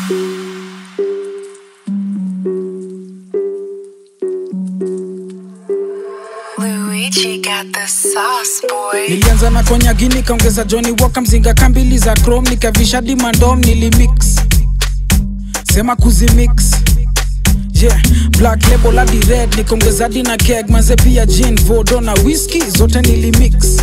Luigi got the sauce, boy. nilianza na konyagi nikaongeza joni waka mzinga kambili za chrome nikavisha dimandom nilimix sema kuzimix yeah black label hadi red nikaongeza di na keg maze pia gin vodo na whisky zote nilimix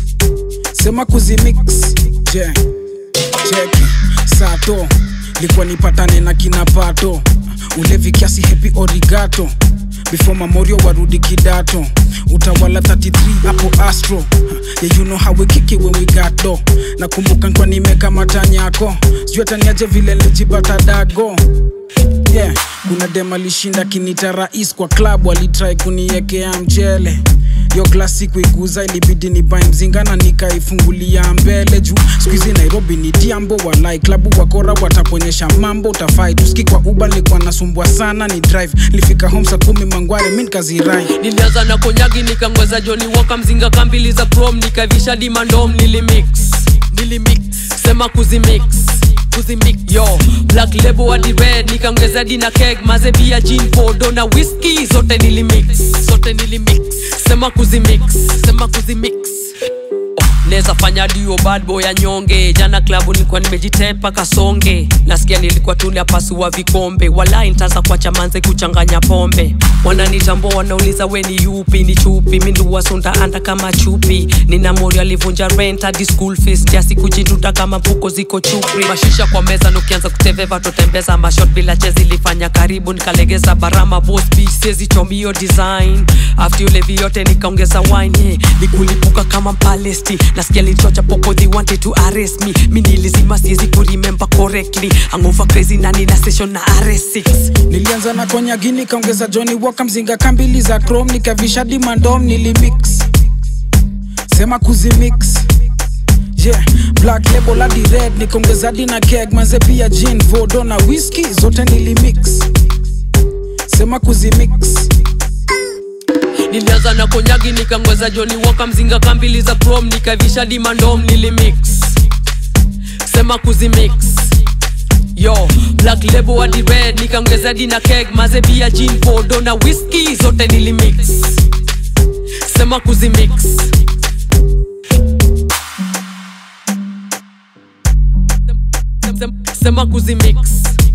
sema kuzimix yeah check sato likuwa nipatane na kina pato ulevi kiasi hepi origato before mamorio warudi kidato utawala 33 hapo astro yeah, you know how we kick it when we got do nakumbuka nkwa nimeka matanyako sijui ataniaje vile lijipata dago yeah kuna dem alishinda kinita rais kwa klabu alitrai kuniekea mchele yo klasi kuiguza ilibidi ni bai mzingana nikaifungulia mbele juu skuizi nairobi ni diambo walai klabu wakora wataponyesha mambo utafai tuski kwa uba nilikuwa nasumbua sana ni drive nilifika home saa kumi mangware mi nikazirai nilianza na konyagi nikangweza joni waka mzinga kambili za chrome nikavisha dimandom nilimix nilimix sema kuzimix kuzimix yo black label hadi red nikaongeza dina keg maze bia gin podo na whisky zote nilimix zote nilimix sema kuzimix sema kuzimix neza fanya dio bad boy ya nyonge jana klabu nilikuwa nimejitepa kasonge nasikia nilikuwa tule pasua vikombe walai ntaza kuacha manze kuchanganya pombe wananitambua wanauliza we ni yupi ni chupi minduwasunda anda kama chupi nina mori alivunja rent hadi school fees jasi kujituta kama mfuko ziko chupri mashisha kwa meza nukianza kuteveva totembeza mashot bila chezi ilifanya karibu nikalegeza barama bosbi sezi chomio design after ulevi yote nikaongeza wine yeah. nikulipuka kama palesti nasikia lichocha popo they wanted to arrest me mi nilizima siwezi kuremember correctly angova crazy na nina session na rs6 nilianza na konyagi nikaongeza joni waka mzinga kambili za chrome nikavisha dimandom nilimix sema kuzimix yeah black label hadi red nikaongeza di na keg maze pia gin vodo na whisky zote nilimix sema kuzimix nilianza na konyagi nikangweza joni waka mzinga kambili za chrome nikavisha dimandom nilimix sema kuzimix yo black label hadi red nikaongeza dina keg maze bia gin podo na whisky zote nilimix sema kuzimix sema kuzimix